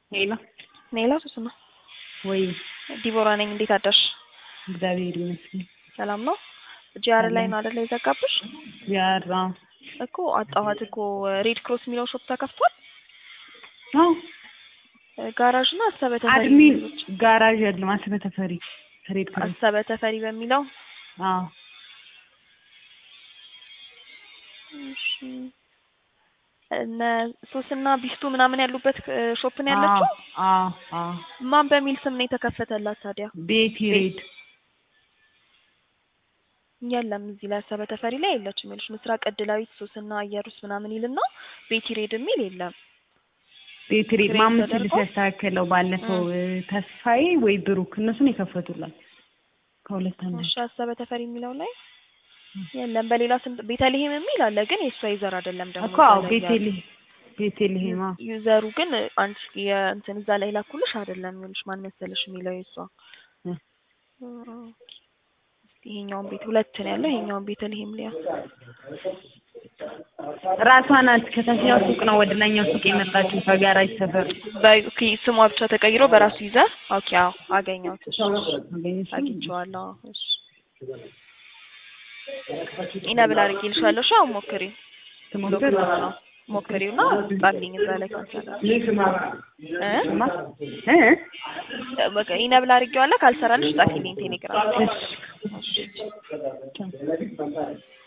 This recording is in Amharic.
ሄሎ ኔላ ሱስ ነው ወይ ዲቦራ ነኝ። እንዴት አደርሽ? እግዚአብሔር ይመስገን። ሰላም ነው? ጂአር ላይ ነው አይደለ የዘጋብሽ? ያራ እኮ አጣኋት እኮ ሬድ ክሮስ የሚለው ሾፕ ተከፍቷል። አዎ ጋራዥ እና አሰበ ተፈሪ አድሚን የሚሉት። ጋራዥ ያለው አሰበ ተፈሪ ሬድ ክሮስ አሰበ ተፈሪ በሚለው አዎ እሺ። እነ ሶስና ቢስቱ ምናምን ያሉበት እ, ሾፕ ነው ያለችው። አዎ አዎ ማን በሚል ስም ነው የተከፈተላት ታዲያ? ቤቲ ሬድ የለም እዚህ ላይ አሰበ ተፈሪ ላይ የለችም። ይኸውልሽ ምስራቅ ዕድላዊት ሶስና አየሩስ ምናምን ይልና ቤቲ ሬድ የሚል የለም። ቤቲ ሬድ ክሬት ማምስ ተደርጎ? ሲያስተካከለው ባለፈው እ፣ ተስፋዬ ወይ ብሩክ እነሱን የከፈቱላት ከሁለት አንዱ እሺ አሰበ ተፈሪ የሚለው ላይ የለም። በሌላ ስም ቤተልሔም የሚል አለ፣ ግን የእሷ ዩዘር አይደለም ደግሞ እኮ አዎ እዛ ላይ ያለው። ቤቴልሄም ቤቴልሄም አዎ ዩዘሩ ግን አንቺ የእንትን እዛ ላይ ላኩልሽ አይደለም። ይኸውልሽ ማን መሰለሽ የሚለው የእሷ እ። እስኪ ይሄኛውን ቤት ሁለት ነው ያለው። ይሄኛውን ቤተልሔም ሊያ ራሷ ናት ከታችኛው ሱቅ ነው ወደ ላይኛው ሱቅ የመጣችው ከጋራጅ ሰፈር በ- ኦኬ፣ ስሟ ብቻ ተቀይሮ በራሱ ዩዘር ኦኬ። አዎ አገኘሁት። እሺ፣ አገኘሽው? አግኝቼዋለሁ። አዎ፣ እሺ ኢነብል አድርጌልሻለሁ። እሺ አሁን ሞክሪው። ትሞክር ነው ሞክሪውና ጻፊኝ እዛ ላይ ካልሰራ እ ማ እ በቃ ኢነብል አድርጌዋለሁ። ካልሰራልሽ ጻፊልኝ ቴሌግራም። እሺ